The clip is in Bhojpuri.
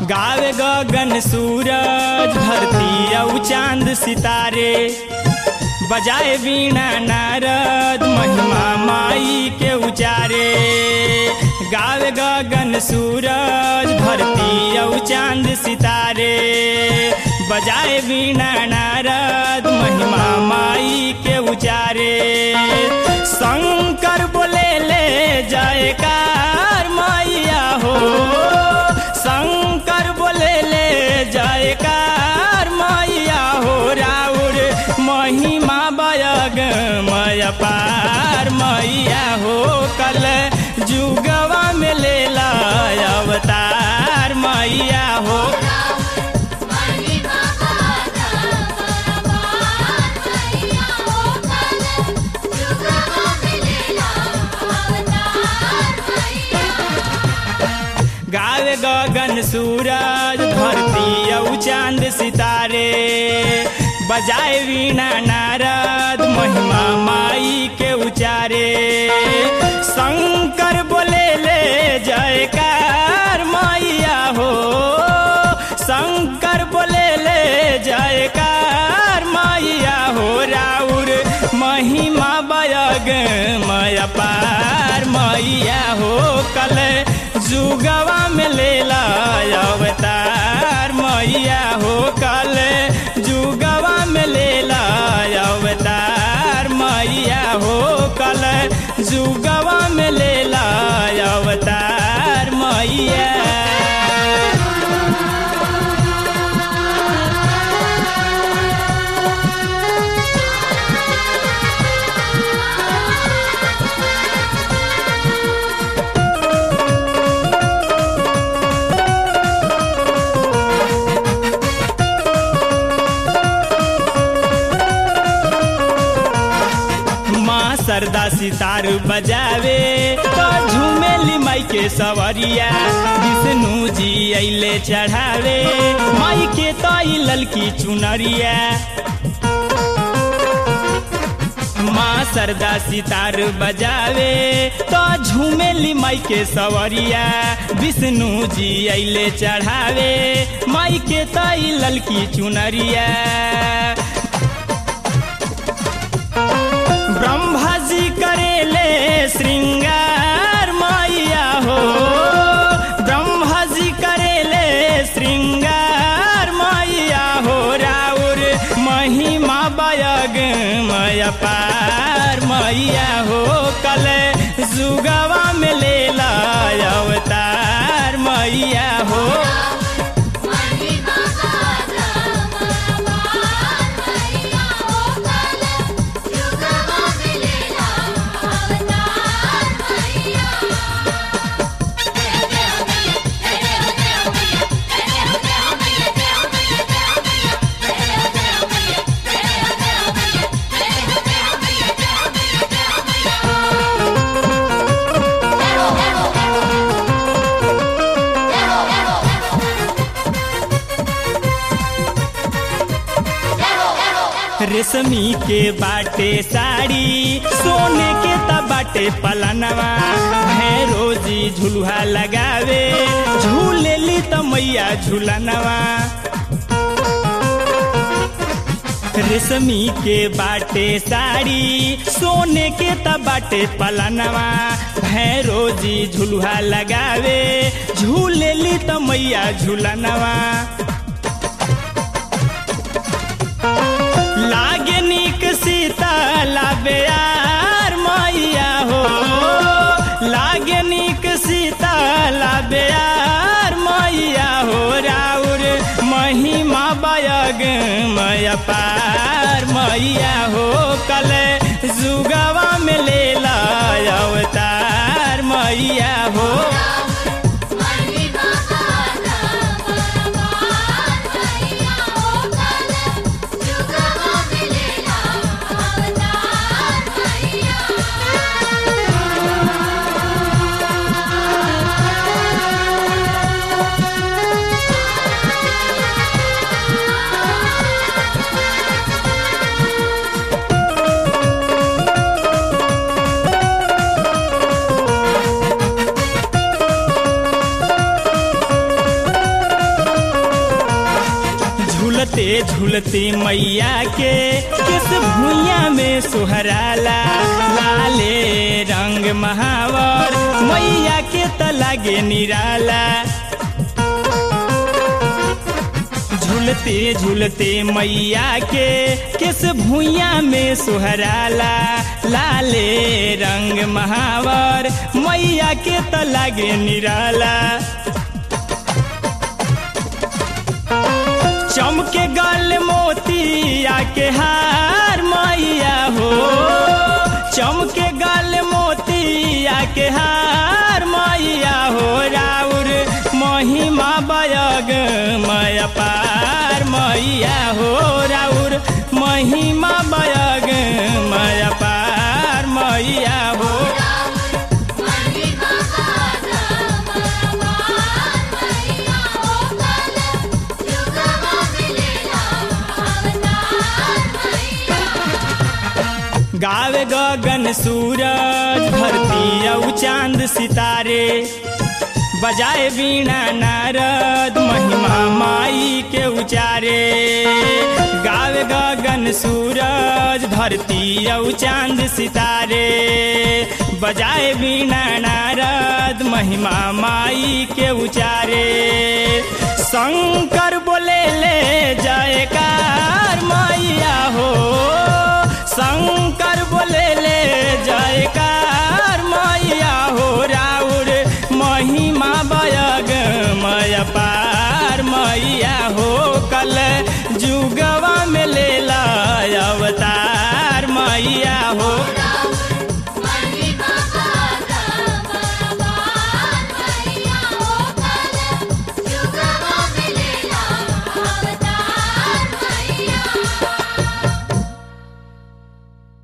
गावे गगन सूरज धरती औ चांद सितारे बजाए वीणा नारद महिमा माई के उचारे गावे गगन सूरज धरती औ चांद सितारे बजाए वीणा नारद महिमा माई के उचारे शंकर बोले ले जयकार मैया हो शंकर बोले ले जयकार मैया हो राउर महिमा बयग मय पार मैया हो कल जुगवा में ले ला अवतार मैया हो महिमा गाता परमार मैया हो कल जुगवा मिलेला अवतार मैया गावे गगन सूरज धरती औ चांद सितारे बजाए वीणा नारद महिमा माई के उचारे शंकर बोले ले जयकार मैया हो शंकर बोले ले जयकार मैया हो राउर महिमा बयग मय पार मैया हो कल जुगवा में ले ला अवतार मैया हो कल जुगवा में ले ला अवतार मैया हो कल जुगवा में ले ला अवतार मैया माँ सरदा सितार बजावे तो झूमेली माई के सवरिया विष्णु जी अले चढ़ावे माई के तो ई ललकी चुनरिया माँ सरदा सितार बजावे तो झूमेली माई के सवरिया विष्णु जी अले चढ़ावे माई के तो ई ललकी चुनरिया ब्रह्मा जी करेले श्रृंगार मैया हो ब्रह्मा जी करेले श्रृंगार मैया हो राउर महिमा बयग मय पार मैया हो कल जुगवा में ले ला अवतार मैया हो महिमा गाता परमार मैया हो कल जुगवा मिलेला अवतार मैया रेशमी के बाटे साड़ी सोने के त बाटे पलनवा भैरो जी झुलुहा लगावे झूलेली त मैया झूलनवा रेशमी के बाटे साड़ी सोने के त बाटे पलनवा भैरो जी झुलुहा लगावे झूलेली त मैया झूलनवा लागे निक सीता लाबे यार मैया हो लागे निक सीता लाबे यार मैया हो राउर महिमा बयग मय पार मैया हो कल जुगवा में ले ला अवतार मैया हो महिमा गाता परमार मैया हो कल जुगवा मिलेला अवतार मैया रे झूलते मैया के किस भुइया में सुहराला लाले रंग महावर मैया के त लागे निराला झूलते झूलते मैया के किस भुइया में सुहराला लाले रंग महावर मैया के त लागे निराला चमके गल मोतिया के हार मैया हो चमके गल मोतिया के हार मैया हो राउर महिमा बयग मय पार मैया हो राउर महिमा बयग मय पार मैया हो महिमा गाना बरबार मैया हो कल जुगवा मिलेला अवतार मैया गावे गगन सूरज धरती औ चांद सितारे बजाए बीणा नारद महिमा माई के उचारे गावे गगन सूरज धरती औ चांद सितारे बजाए बीणा नारद महिमा माई के उचारे शंकर बोले ले जयकार मैया हो शंकर बोले ले जयकार मैया हो राउर महिमा बयग मय पार मैया